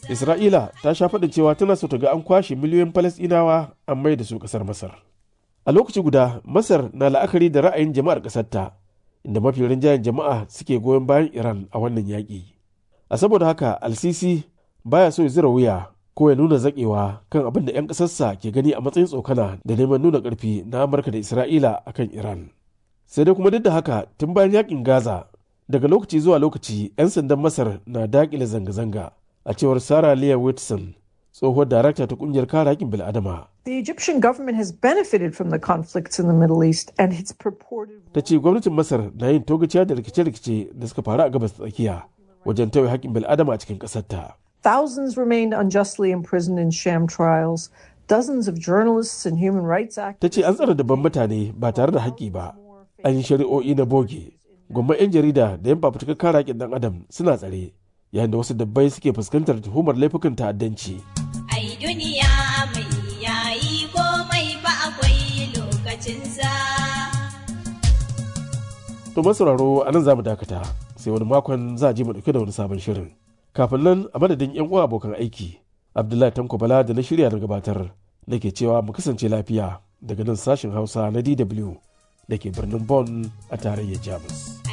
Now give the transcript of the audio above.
Isra'ila ta sha faɗin cewa tana so ta ga an kwashe miliyoyin Falasɗinawa an mai da su ƙasar Masar. A lokaci guda, Masar na la'akari da ra'ayin jama'ar ƙasarta, inda mafi rinjayen jama'a suke goyon bayan Iran a wannan yaƙi. A saboda haka, Al-Sisi baya so ya zira wuya ko ya nuna zaƙewa kan abin da 'yan ƙasarsa ke gani a matsayin tsokana da neman nuna ƙarfi na Amurka da Isra'ila a kan Iran. Sai dai kuma duk da haka, tun bayan yaƙin Gaza, daga lokaci zuwa lokaci 'yan sandan Masar na daƙile zanga-zanga. a cewar Sarah Leah Whitson, tsohuwar darakta ta kungiyar kare haƙƙin bil'adama. The Egyptian government has benefited from the conflicts in the Middle East and its purported Ta ce gwamnatin Masar na yin togaciya da rikice-rikice da suka faru a gabas tsakiya wajen tauye haƙƙin bil'adama a cikin ƙasarta. Thousands remained unjustly imprisoned in sham trials. Dozens of journalists and human rights activists. Ta ce an tsara dabban mutane ba tare da haƙƙi ba, an yi shari'o'i na boge. Gwamman 'yan jarida da 'yan fafutukar kare haƙƙin ɗan adam suna tsare. yayin da wasu dabbai suke fuskantar tuhumar laifukan ta'addanci. Ai duniya mai yayi komai ba akwai lokacinsa. To masauraro a nan za mu dakata sai wani makon za a je mu ɗauke da wani sabon shirin. Kafin nan a madadin 'yan uwa abokan aiki, Abdullahi Tanko Bala da na shirya na gabatar nake cewa mu kasance lafiya daga nan sashen Hausa na DW da ke birnin Bonn a tarayyar Jamus.